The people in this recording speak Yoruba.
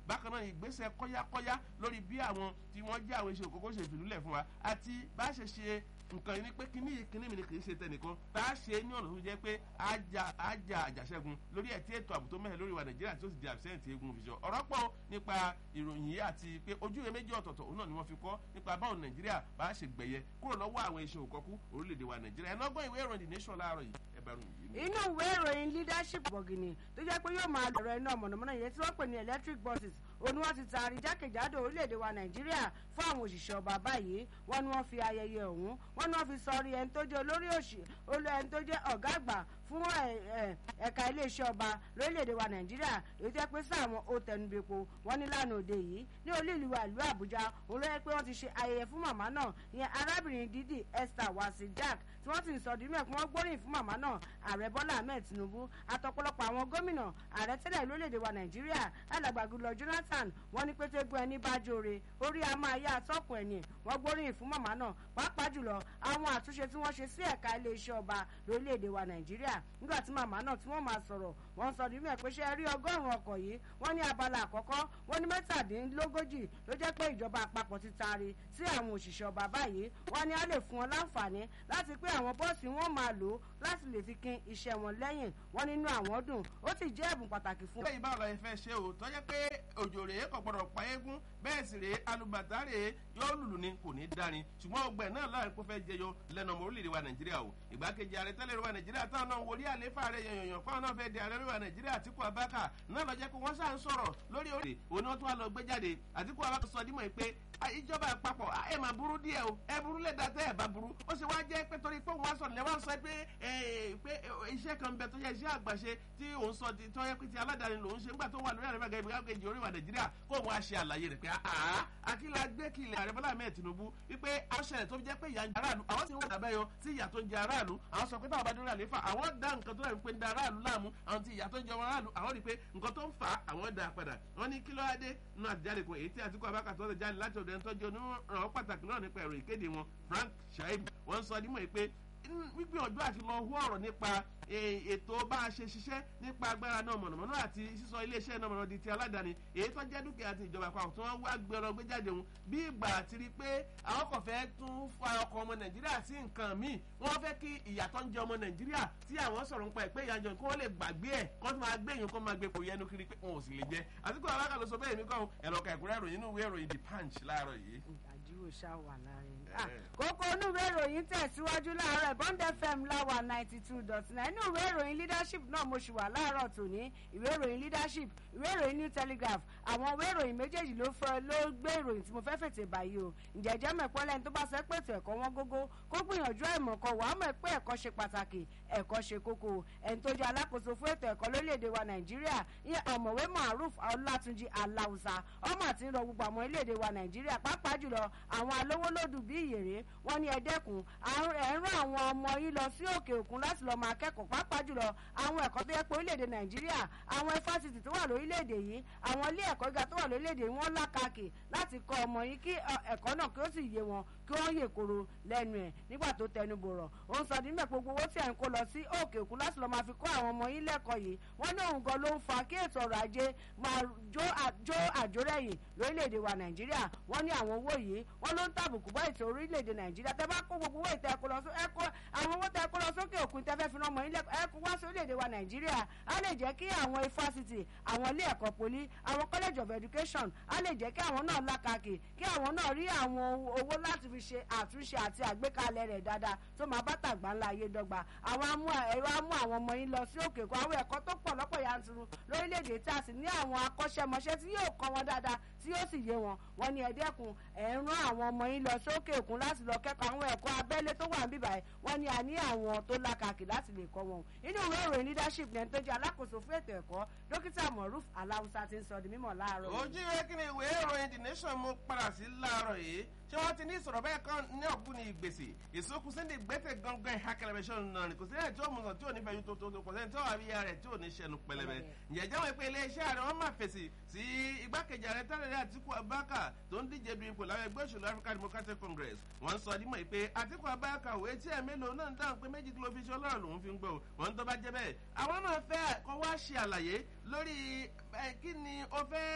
bákan náà ìgbésẹ̀ kọ́yákọ́yá lórí bí àwọn tí wọ́n jẹ́ àwọn iṣẹ́ òkókó ṣe fìlúlẹ̀ fún wa àti bá ṣe ṣe nǹkan yìí ni pé kíní yìí kíní mi ni kì í ṣe tẹnìkan tá a ṣe ní ọ̀nà tó jẹ́ pé àjà àjà àjàṣẹ́gun lórí ẹ̀ tí ètò ààbò tó mẹ́hẹ̀ lórí wa nàìjíríà tí ó sì di àbísẹ́ǹtì egun òfìṣọ́ ọ̀rọ̀ pọ̀ nípa ìròyìn yìí àti pé ojú ìwé méjì ọ̀tọ̀ọ̀tọ̀ òun náà ni wọ́n fi kọ́ nípa báwo nàìjíríà bá ṣe gbẹ̀yẹ kúrò lọ́wọ́ àwọn iṣẹ́ òkọ́kú orílẹ̀-èdè wa nàìjíríà ẹ̀nàgbọ́n ìwé ìròyìn the nation láàárọ̀ yìí ẹ bá ròyìn yìí. inú ìwé ìròyìn leadership bọ̀gìnì tó jẹ́ pé yóò máa lọ̀rọ̀ iná mọ̀nàmọ́ná yẹn tí wọ́n pè ní electric buses òun ni wọ́n ti taari jákèjádò orílẹ̀-èdè wa nàìjíríà fún àwọn òṣìṣẹ́ ọba báyìí wọ́n ní wọ́n fi ayẹyẹ ọ̀hún wọ́n ní wọ́n fi sọrí ẹni tó jẹ́ olórí òṣì ẹni tó jẹ́ ọ̀gá àgbà fún ẹ̀ka iléeṣẹ́ ọba lórílẹ̀‐èdè wa nàìjíríà èyí tẹ́ pé sáwọn ó tẹnubẹ́po wọ́n ní lánàá òde yìí ní olú ìlú wa ìlú àbújá òun ló yẹ pé wọ́n ti ṣe ayẹyẹ fún màmá náà ìyẹn arábìnrin dídì esther wasi jack tí wọ́n ti ń sọ ọdún mẹ́kún wọ́n gbóríyìn fún màmá náà ààrẹ bọ́lá ahmed tinubu àtọ̀pọ̀lọpọ̀ àwọn gómìnà ààrẹ tẹ́lẹ̀ lórílẹ̀‐èdè wa nàìjíríà alàgbàgùlọ jonathan wọ́n ní pété gun ẹni bá jóore orí a máa yá àtọ́kùn ẹ̀yìn wọ́n gbóríyìn fún màmá náà pàápàá jùlọ àwọn àtúnṣe tí wọ́n ṣe sí ẹ̀ka iléeṣẹ́ ọba lórílẹ̀‐èdè wa nàìjíríà nígbà tí màmá náà tí wọ́n máa sọ̀rọ̀ wọ́n sọ nígbà pé ṣe rí ọgọ́rùn-ún ọkọ̀ yìí wọ́n ní abala àkọ́kọ́ wọ́n ní mẹ́tàdínlógójì ló jẹ́ pé ìjọba àpapọ̀ ti taari sí àwọn òṣìṣẹ́ ọba báyìí wọ́n ní á lè fún wọn láǹfààní láti pé àwọn bọ́ọ̀sì wọn máa lò láti lè fi kín iṣẹ́ wọn lẹ́yìn wọ́n nínú àwọn dùn ó sì jẹ́ ẹ̀bùn pàtàkì fún. bẹ́ẹ̀ báwo la ẹ fẹ́ ṣe o tọ́jẹ́ pé òjò rèé kò gbọ́dọ̀ pa eégún bẹ́ẹ̀ sì rèé alùbàtà rèé yóò lùlù ni kò ní dárin ṣùgbọ́n ọgbẹ́ náà láàrin kó fẹ́ jẹyọ lẹ́nu ọmọ orílẹ̀-èdè wa nàìjíríà o ìgbákejì ààrẹ tẹ́lẹ̀ wa nàìjíríà táwọn náà wòlíì àléfà rẹ̀ yànyàn fáwọn náà fẹ́ di ààrẹ wa nàìjíríà àtìkú abáka náà lọ jẹ́ pé wọ́n ṣáà ń sọ̀rọ̀ lórí òde òní wọ́n tún wá lọ gbé jáde àtìkú abáka sọ dímọ̀ pé ìjọba àpapọ̀ ẹ máa burú díẹ̀ o ẹ burú lẹ́dà tẹ́ ẹ bá burú ó sì wá jẹ́ pé torí pé òun wá sọ̀rọ̀ lẹ́wọ̀n sọ pé pé iṣẹ́ kan bẹ tó yẹ iṣẹ́ àgbàṣe tí òun sọ tó yẹ pé ti aládàáni lòun ṣe nígbà tó wà lórí àrẹ bàgẹ́ ìgbàkejì orí wa nàìjíríà kó òun á ṣe àlàyé rẹ̀ pé àá akíla gbé kílẹ̀ àrẹ bọ́lá mẹ́ẹ̀ tinubu wípé aṣẹlẹ̀ tó jẹ́ pé ìyá ń jẹ aráàlú àwọn sì ń wọ́n àbẹ́yọ sí ìyà tó ń jẹ aráàlú àwọn sọ pé táwọn bá dúró àléfà àwọn dá nǹkan tó rẹ̀ ń pè ń da aráàlú láàmú àwọn ti ìyà tó ń jẹ aráàlú àwọn rí i pé nǹkan tó ń fà á àwọn dá padà wọ́n ní kí ló wá dé nínú àtijọ́ kan èyí tí àtìkú abákàtọ́ ọ̀dọ̀ jáde láti ọ̀dọ̀ ẹni tó jẹ́ onírànwọ́ pàtàkì náà nípa ẹ̀rọ ìkéde wọn frank shaib wọ́n sọ nímọ̀ pé gbígbìyànjú àti lọ hú ọ̀rọ̀ nípa ètò bá a ṣe ṣiṣẹ́ nípa agbára náà mọ̀nàmọ́ná àti sísọ iléeṣẹ́ náà mọ̀nà di ti aládàáni èyí tó jẹ́ dúkìá ti ìjọba àpapọ̀ tí wọ́n wá gbẹ̀rọ gbé jáde òun bí ìgbà àti rí pé àwọn kò fẹ́ tún fa ọkọ̀ ọmọ nàìjíríà sí nǹkan míì wọ́n fẹ́ kí ìyàtọ̀ ń jẹ ọmọ nàìjíríà tí àwọn sọ̀rọ̀ nípa ẹ̀ pé ìyàjọ kí wọ́n lè gbàgbé ẹ̀ kó tún máa gbé èèyàn kó máa gbé kò yẹnu kiri pé wọn ò sì lè jẹ àti kó alága ló sọ bẹ́ẹ̀ mi kọ́ ẹ̀rọ kẹ̀kúrẹ́ ìròyìn inú ìwé ìròyìn the punch láàárọ̀ yìí. àdúró ṣá wà láàrin kókó inú ìwé ìròyìn tẹ̀síwájú láàárọ̀ bond fm láwà ninety two dot nine inú ìwé ìròyìn leadership náà mo ṣì wà láàárọ̀ tòní ìwé ìròyìn leadership ìwé ìròyìn new telegraph àwọn ìwé ìròyìn méjèèjì ló fẹ́ ló gbé ìròyìn tí mo fẹ́ fètè báyìí o ǹjẹ́ jẹ́ mẹ́pọ́ lẹ́ni tó bá sọ pé ètò ẹ̀kọ́ wọn gógó kó gbìyànjú àìmọ̀ kan wàá mọ̀ pé ẹ̀kọ́ ṣe pàtàkì ẹ̀kọ́ ṣe kókó ẹni tó jẹ́ alákòóso fún ètò ẹ̀kọ́ lórílẹ̀‐èdè wa nàìjíríà ìyẹn ọ̀mọ̀wé maruf ọlátúnjì aláùsà ọmọ àti ń rọ gbogbo àwọn orílẹ̀‐èdè wa nàìjíríà pàápàá jùlọ àwọn alówólódù bíi ìyèrè wọn ní ẹ̀dẹ́kùn ẹ̀ ń rán àwọn ọmọ yín lọ sí òkè òkun láti lọ́ọ́ máa kẹ́kọ̀ọ́ pàápàá jùlọ àwọn ẹ̀kọ́ tó yẹ pé orílẹ̀‐èdè nàìjíríà àwọn ifásitì tó wà lórílẹ̀‐èdè yìí àwọn ilé ẹ̀kọ́ gíga tó wà lórílẹ̀‐èdè yìí wọ́n lákàkì láti kọ́ ọmọ yín kí ẹ̀kọ́ náà kí ó sì yé wọn kí wọ́n yè koro lẹ́nu ẹ̀ nígbà tó tẹnu bọ̀rọ̀ ó ń sọ nígbà gbogbo owó tí à ń kó lọ sí òkè òkun láti lọ́ọ́ máa fi kọ́ àwọn ọmọ yín lẹ́kọ̀ọ́ yìí wọ́n ní òun gan ló ń fa kí ètò ọrọ̀ ajé máa jó àjórẹ̀yìn lórílẹ̀‐èdè wa nàìjíríà wọ́n ní àwọn owó yìí wọ́n ló ń tàbùkù bá ètò orílẹ̀‐èdè nàìjíríà tẹ́ bá kó gbogbo owó ìtẹ́ ẹ̀kọ́ lọ sí ẹ̀kọ́ àwọn owó tẹ́ ẹ̀kọ́ lọ sókè òkun tẹ́ fẹ́ fi rán ọmọ yín lẹ́kọ̀ọ́ ẹ̀kọ́ wá sí orílẹ̀‐èdè wa nàìjíríà á lè jẹ́ kí àwọn ifásitì àwọn ilé ẹ̀kọ́ poli àwọn college of education á lè jẹ́ kí àwọn náà lákàkì kí àwọn náà rí àwọn owó láti fi ṣe àtúnṣe àti àgbékalẹ̀ rẹ̀ dáadáa tó máa bá tàgbà ńlá ayé dọ́gba àwọn amú ẹ̀rọ amú àwọn ọmọ yín lọ sí òkè òkun àwọn ẹ̀kọ́ tó pọ̀ lọ́pọ̀ yanturu lórílẹ̀‐èdè tí a sì ní àwọn akọ́ṣẹ́mọṣẹ́ tí yóò kọ́ wọn dáadáa tí yóò sì yé wọn wọn ní ẹ̀dẹ́kun ẹ̀ ń rán àwọn ọmọ yín lọ sókè òkun láti lọ kẹ́kọ̀ọ́ àwọn ẹ̀kọ́ abẹ́lé tó wà níbí báyìí wọ́n ní a ní àwọn tó lákàkì láti lè kọ́ wọn inú ìwé ìròyìn leadership lẹ́nu tó jẹ́ alákòóso fún ètò ẹ̀kọ́ dókítà moruf aláwùsá ti ń sọ di mímọ̀ láàárọ̀ ojú ìwé kí ni ìwé ìròyìn the nation mú padà sí láàárọ̀ yìí ṣé wọ́n ti ní ìsọ̀rọ̀ bẹ́ẹ̀ kan ní ọ̀gbun ní ìgbèsè ìsókun sí ní gbẹ́tẹ̀ gangan ìhà kẹlẹ́bẹ̀ ṣọ́ náà ni kò sí ẹni tí ó mú sàn tí ò ní fẹ́yìn tó tó kò sẹ́ni tí ó wà bí ara rẹ̀ tí ò ní ṣẹnu pẹlẹbẹ ǹjẹ́ jẹ́ wọ́n pé iléeṣẹ́ ààrẹ wọ́n máa fèsì sí igbákejì ààrẹ tẹ́lẹ̀ àtìkú abáka tó ń díje du ipò láwọn ẹgbẹ́ òṣèlú african democratic congress wọ́n sọ dímọ̀ pé àtìkú abáka òwe tí ẹ̀ mélòó náà ń dáhùn pé méjì kí ló fi ṣe ọlọ́run lòún fi ń gbọ́ wọ́n tó bá jẹ́ bẹ́ẹ̀ àwọn náà fẹ́ kọ́ wá ṣe àlàyé lórí kí ni ó fẹ́